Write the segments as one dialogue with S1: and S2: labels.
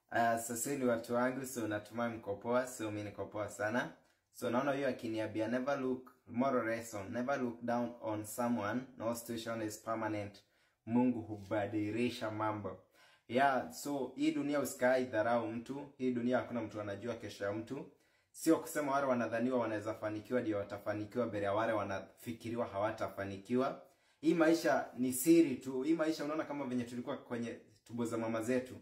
S1: Uh, sasa ni watu wangu, so natumai mko poa, so mimi niko poa sana. So naona hiyo akiniambia never look moral lesson, never look down on someone, no situation is permanent. Mungu hubadilisha mambo. Yeah, so hii dunia usikai dharau mtu. Hii dunia hakuna mtu anajua kesho ya mtu. Sio kusema wale wanadhaniwa wanaweza fanikiwa ndio watafanikiwa mbele ya wale wanafikiriwa hawatafanikiwa. Hii maisha ni siri tu. Hii maisha unaona kama venye tulikuwa kwenye tumbo za mama zetu.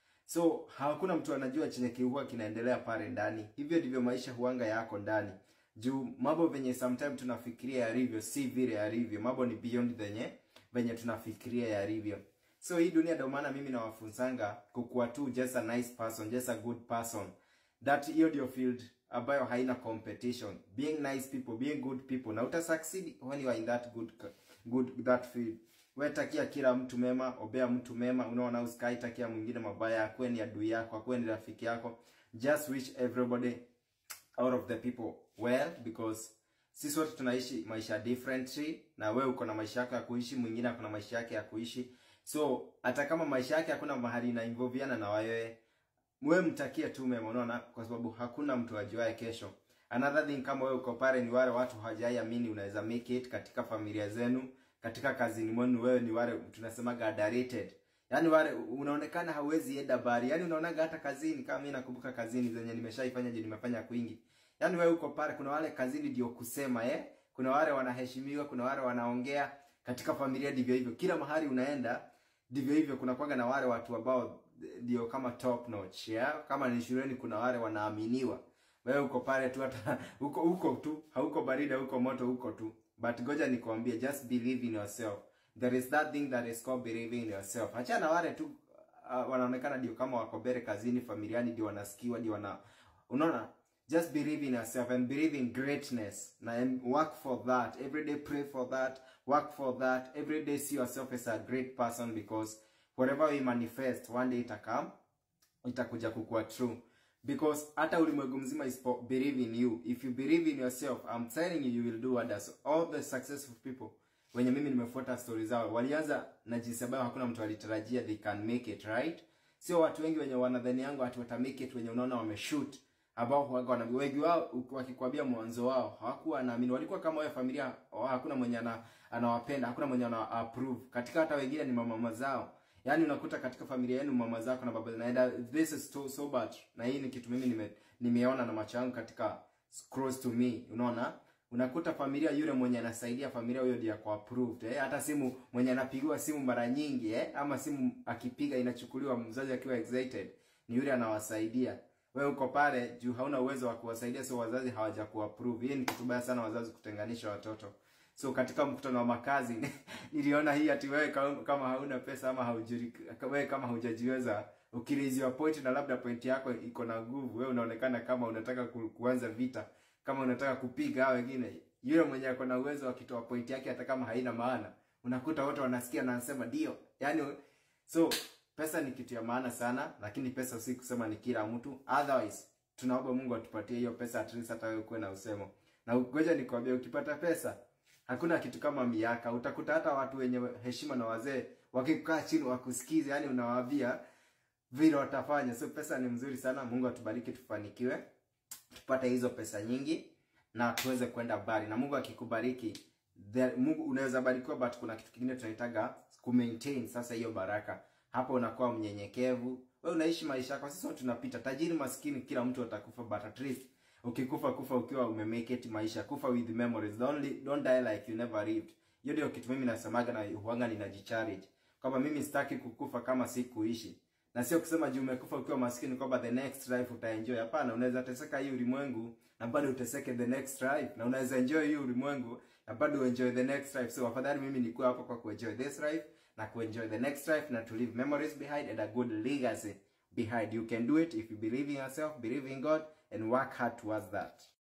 S1: So hakuna mtu anajua chenye kihuwa kinaendelea pale ndani. Hivyo ndivyo maisha huanga yako ndani. Juu mambo venye sometime tunafikiria yalivyo si vile yalivyo. Mambo ni beyond venye venye tunafikiria yalivyo. So hii dunia ndio maana mimi nawafunzanga kukuwa tu just a nice person, just a good person. That hiyo ndio field ambayo haina competition. Being nice people, being good people. Na uta succeed when you are in that good good that field. Wewe takia kila mtu mema, obea mtu mema, unaona usikai takia mwingine mabaya, akwe ni adui yako, akwe ni rafiki yako. Just wish everybody out of the people well because sisi wote tunaishi maisha differently na wewe uko na maisha yako ya kuishi, mwingine ako na maisha yake ya kuishi. So hata kama maisha yake hakuna mahali ina involviana na wewe, wewe mtakie tu mema, unaona, kwa sababu hakuna mtu ajuaye kesho. Another thing, kama wewe uko pale, ni wale watu hawajaiamini unaweza make it katika familia zenu, katika kazini mwenu, wewe ni wale tunasemaga underrated. Yaani wale unaonekana hauwezi enda bari. Yaani unaonaga hata kazini kama mimi nakumbuka kazini zenye nimeshaifanya je nimefanya kwingi. Yaani wewe uko pale kuna wale kazini ndio kusema eh. Kuna wale wanaheshimiwa, kuna wale wanaongea katika familia ndivyo hivyo. Kila mahali unaenda ndivyo hivyo kuna kwaga na wale watu ambao ndio kama top notch, yeah? Kama ni shuleni kuna wale wanaaminiwa. Wewe uko pale tu hata uko uko tu, hauko baridi, huko moto, uko tu. But goja nikwambie, just believe in yourself. There is that thing that is called believing in yourself. Achana wale tu uh, wanaonekana ndio kama wako mbele kazini, familiani ndio wanasikiwa, ndio wana unaona just believe in yourself and believe in greatness na and work for that every day pray for that work for that every day see yourself as a great person because whatever we manifest one day itakam itakuja kukua true because hata ulimwengu mzima is for believe in you if you believe in yourself i'm telling you you will do wonders all the successful people wenye mimi nimefuata story zao walianza na jinsi ambayo hakuna mtu alitarajia they can make it right sio watu wengi wenye wanadhani yangu ati wata make it wenye unaona wameshoot ambao huwaga wana wengi wao wakikwambia mwanzo wao hawakuwa wanaamini, walikuwa kama wewe familia, oh, hakuna mwenye ana, anawapenda, hakuna mwenye ana approve. Katika hata wengine ni mama zao, yaani unakuta katika familia yenu mama zako na baba naenda, this is so, so bad. Na hii ni kitu mimi nime, nimeona na macho yangu katika close to me, unaona unakuta familia yule mwenye anasaidia familia huyo ndiye kwa approved eh, hata simu mwenye anapigiwa simu mara nyingi eh, ama simu akipiga inachukuliwa mzazi akiwa excited, ni yule anawasaidia wewe uko pale juu hauna uwezo wa kuwasaidia, so wazazi hawaja kuapprove. Hii ni kitu baya sana, wazazi kutenganisha watoto. So katika mkutano wa makazi niliona hii ati wewe kama hauna pesa ama haujuri, wewe kama haujajiweza ukiliziwa point na labda point yako iko na nguvu, wewe unaonekana kama unataka ku, kuanza vita, kama unataka kupiga hao wengine. Yule mwenye ako na uwezo akitoa point yake hata kama haina maana, unakuta wote wanasikia na wanasema ndio. Yaani so pesa ni kitu ya maana sana, lakini pesa si kusema ni kila mtu. Otherwise tunaomba Mungu atupatie hiyo pesa, at least hata wewe kuwe na usemo. Na ngoja nikwambie, ukipata pesa hakuna kitu kama miaka. Utakuta hata watu wenye heshima na wazee wakikaa chini wakusikize, yani unawaambia vile watafanya. So pesa ni mzuri sana. Mungu atubariki, tufanikiwe, tupate hizo pesa nyingi na tuweze kwenda mbali. Na Mungu akikubariki, Mungu unaweza barikiwa, but kuna kitu kingine tunaitaga ku maintain sasa hiyo baraka hapo unakuwa mnyenyekevu, wewe unaishi maisha yako. Sisi tunapita, tajiri maskini, kila mtu atakufa, but at least ukikufa kufa ukiwa umemake it maisha, kufa with memories, don't, li, don't die like you never lived. Hiyo ndio kitu mimi nasemaga na huanga ninajicharge kwamba mimi sitaki kukufa kama si kuishi, na sio kusema juu umekufa ukiwa maskini kwamba the next life utaenjoy. Hapana, unaweza teseka hii ulimwengu na bado uteseke the next life, na unaweza enjoy hii ulimwengu na bado enjoy the next life. So afadhali mimi nikuwa hapo kwa kuenjoy this life na kuenjoy the next life na to leave memories behind and a good legacy behind. You can do it if you believe in yourself, believe in God and work hard towards that.